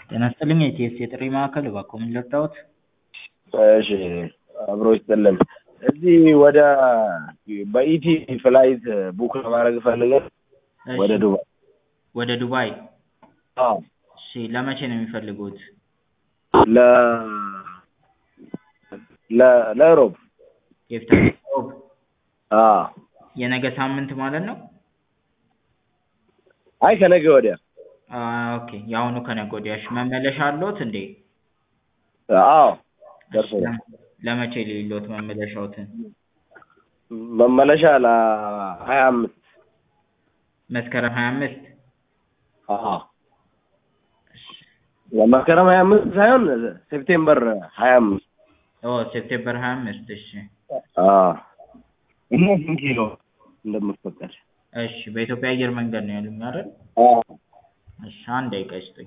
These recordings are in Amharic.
ጤና ይስጥልኝ የኢቲኤስ የጥሪ ማዕከል እባክዎ ምን ልርዳዎት? እሺ አብሮ ይስጥልን። እዚህ ወደ በኢቲ ፍላይት ቡክ ለማድረግ ፈልገን እሺ፣ ወደ ዱባይ። ወደ ዱባይ። አዎ እሺ ለመቼ ነው የሚፈልጉት? ለ ለ ለሮብ የፊታችን ሮብ አዎ የነገ ሳምንት ማለት ነው? አይ ከነገ ወዲያ አ ኦኬ የአሁኑ ከነገ ወዲያ። እሺ መመለሻ አለዎት እንዴ? አዎ እሺ ደርሶናል። ለም- ለመቼ ልይልዎት መመለሻዎትን? መመለሻ ለሀያ አምስት መስከረም ሀያ አምስት አዎ ለመስከረም ሀያ አምስት ሳይሆን ሴፕቴምበር ሀያ አምስት ኦ ሴፕቴምበር ሀያ አምስት እሺ አዎ እና ስንት ኪሎ እንደምትፈቀድ እሺ በኢትዮጵያ አየር መንገድ ነው ያሉኝ አይደል? አዎ እሺ አንድ ደቂቃ ይስጡኝ።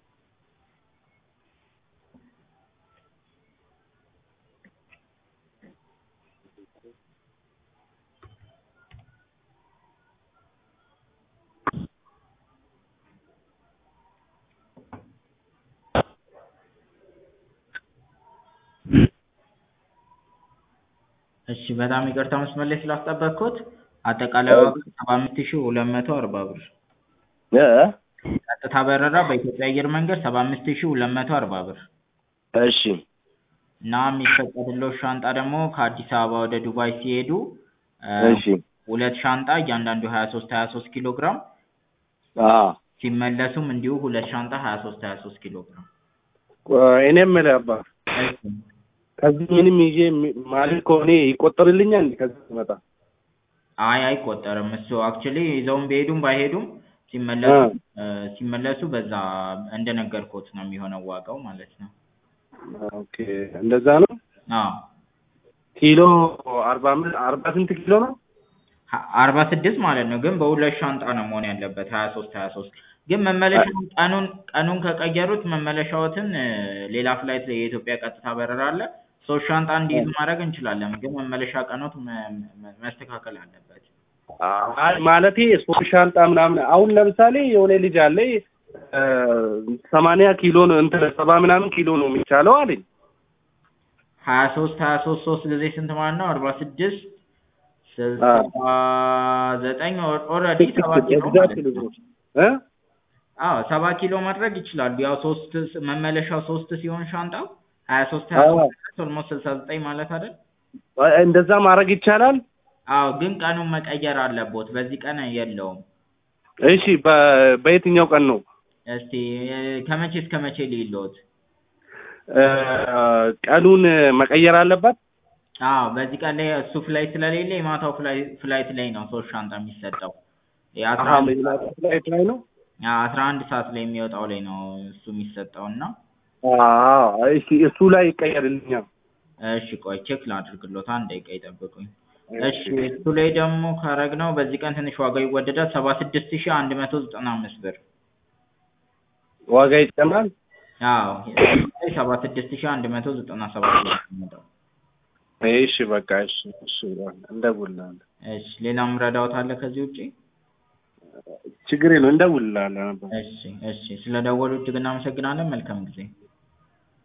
እሺ በጣም ይቅርታ መስመር ላይ ስላስጠበቅኩት አጠቃላይ ዋጋ ሰባ አምስት ሺህ ሁለት መቶ አርባ ብር እ ቀጥታ በረራ በኢትዮጵያ አየር መንገድ ሰባ አምስት ሺህ ሁለት መቶ አርባ ብር እሺ እና የሚፈቀድልዎት ሻንጣ ደግሞ ከአዲስ አበባ ወደ ዱባይ ሲሄዱ እ እሺ ሁለት ሻንጣ እያንዳንዱ ሀያ ሶስት ሀያ ሶስት ኪሎ ግራም አዎ ሲመለሱም እንዲሁ ሁለት ሻንጣ ሀያ ሶስት ሀያ ሶስት ኪሎ ግራም እኔ የምልህ አባ እሺ ከዚህ ምንም ይዤ የሚ- ማለት ከሆነ ይቆጠርልኛል እንዴ ከዚህ ስመጣ? አይ አይቆጠርም እሱ አክቹዋሊ ይዘውም ቢሄዱም ባይሄዱም ሲመለሱ እ ሲመለሱ በዛ እንደነገርኩት ነው የሚሆነው ዋጋው ማለት ነው። ኦኬ እንደዛ ነው። አዎ ኪሎ አርባ አምስት አርባ ስንት ኪሎ ነው? ሀ- አርባ ስድስት ማለት ነው ግን በሁለት ሻንጣ ነው መሆን ያለበት ሀያ ሶስት ሀያ ሶስት ግን መመለሻውን ቀኑን ቀኑን ከቀየሩት መመለሻዎትን እ ሌላ ፍላይት የኢትዮጵያ ቀጥታ በረራ አለ ሶስት ሻንጣ እንዲይዙ ማድረግ እንችላለን ግን መመለሻ ቀኖት መ- መ- መስተካከል አለበት። አይ ማለቴ ሶስት ሻንጣ ምናምን አሁን ለምሳሌ የሆነ ልጅ አለ እ ሰማንያ ኪሎ ነው እንትን ሰባ ምናምን ኪሎ ነው የሚቻለው አለኝ። ሀያ ሶስት ሀያ ሶስት ሶስት ጊዜ ስንት ማለት ነው? አርባ ስድስት ስልሳ ዘጠኝ ኦልሬዲ ሰባ ኪሎ ማለት ነው። እ አዎ ሰባ ኪሎ ማድረግ ይችላሉ። ያው ሶስት ስ- መመለሻው ሶስት ሲሆን ሻንጣው ሀያ ሶስት ሀያ አዎ። ሶስት ኦልሞስት ስልሳ ዘጠኝ ማለት አይደል? እንደዛ ማድረግ ይቻላል። አዎ ግን ቀኑን መቀየር አለቦት። በዚህ ቀን የለውም። እሺ በ- በየትኛው ቀን ነው? እስቲ እ ከመቼ እስከ መቼ ልይልዎት? እ ቀኑን መቀየር አለባት። አዎ በዚህ ቀን ላይ እሱ ፍላይት ስለሌለ የማታው ፍላይ- ፍላይት ላይ ነው ሶስት ሻንጣ የሚሰጠው። የአስራ አሀ አንድ መዲናት ፍላይት ላይ ነው። አስራ አንድ ሰዓት ላይ የሚወጣው ላይ ነው እሱ የሚሰጠው እና አዎ እሺ እሱ ላይ ይቀየርልኛል። እሺ ቆይ ቼክ ላድርግሎት አንድ ደቂቃ ይጠብቁኝ። እሺ እሱ ላይ ደግሞ ካረግነው በዚህ ቀን ትንሽ ዋጋው ይወደዳል ሰባ ስድስት ሺህ አንድ መቶ ዘጠና አምስት ብር። ዋጋ ይጨምራል። አዎ ሰባ ስድስት ሺህ አንድ መቶ ዘጠና ሰባት ብር ነው የሚመጣው። እሺ በቃ እሺ እሺ እንደውልልሃለን። እሺ ሌላም ረዳዎት አለ ከዚህ ውጪ? ችግር የለውም እንደውልልሃለን። እሺ እሺ ስለደወሉ እጅግ እናመሰግናለን። መልካም ጊዜ